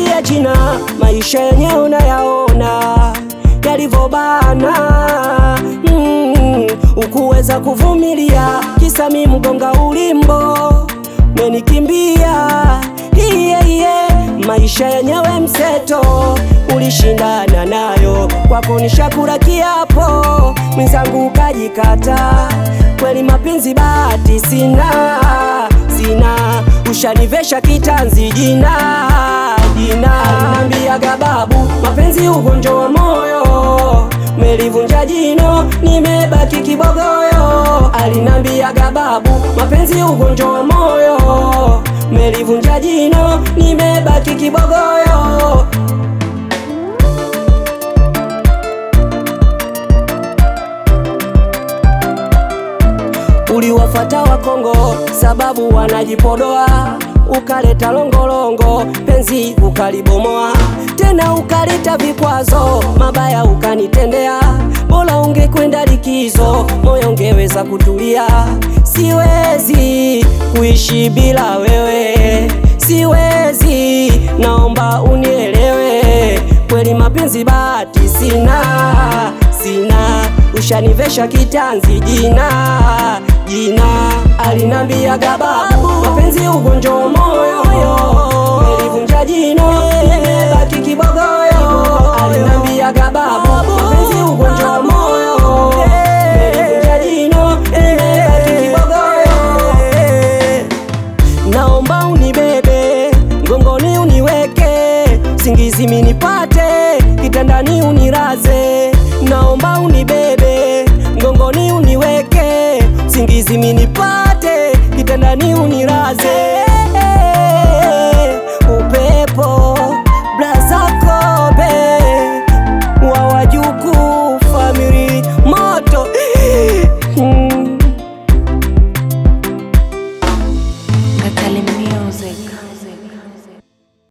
Niambie jina, maisha yenyewe unayaona yalivyobana. Mm, ukuweza kuvumilia kisa mi mgonga ulimbo menikimbia hiye hiye, maisha yenyewe mseto ulishindana nayo, kwako nishakula kiapo, mwenzangu ukajikata. Kweli mapenzi bahati sina, sina, ushanivesha kitanzi jina jina. Alinambiaga babu, mapenzi ugonjwa wa moyo, melivunja jino, nimebaki kibogoyo. Alinambiaga babu, mapenzi ugonjwa wa moyo, melivunja jino, nimebaki kibogoyo. Uliwafata wa Kongo sababu wanajipodoa, ukaleta longolongo, penzi ukalibomoa, tena ukaleta vikwazo mabaya ukanitendea. Bora ungekwenda likizo, moyo ungeweza kutulia. Siwezi kuishi bila wewe, siwezi, naomba unielewe. Kweli mapenzi bahati sina, sina, ushanivesha kitanzi jina jina. Alinambiaga babu, mapenzi ugonjwa wa moyo, nilivunja jino, nimebaki kibogoyo. Alinambiaga babu, mapenzi ugonjwa wa moyo, nilivunja jino, nimebaki kibogoyo. Naomba unibebe mgongoni uniweke, singizi minipate, kitandani uniraze. Naomba unibebe mgongoni uniweke, singizi minipate, kitandani uniraze.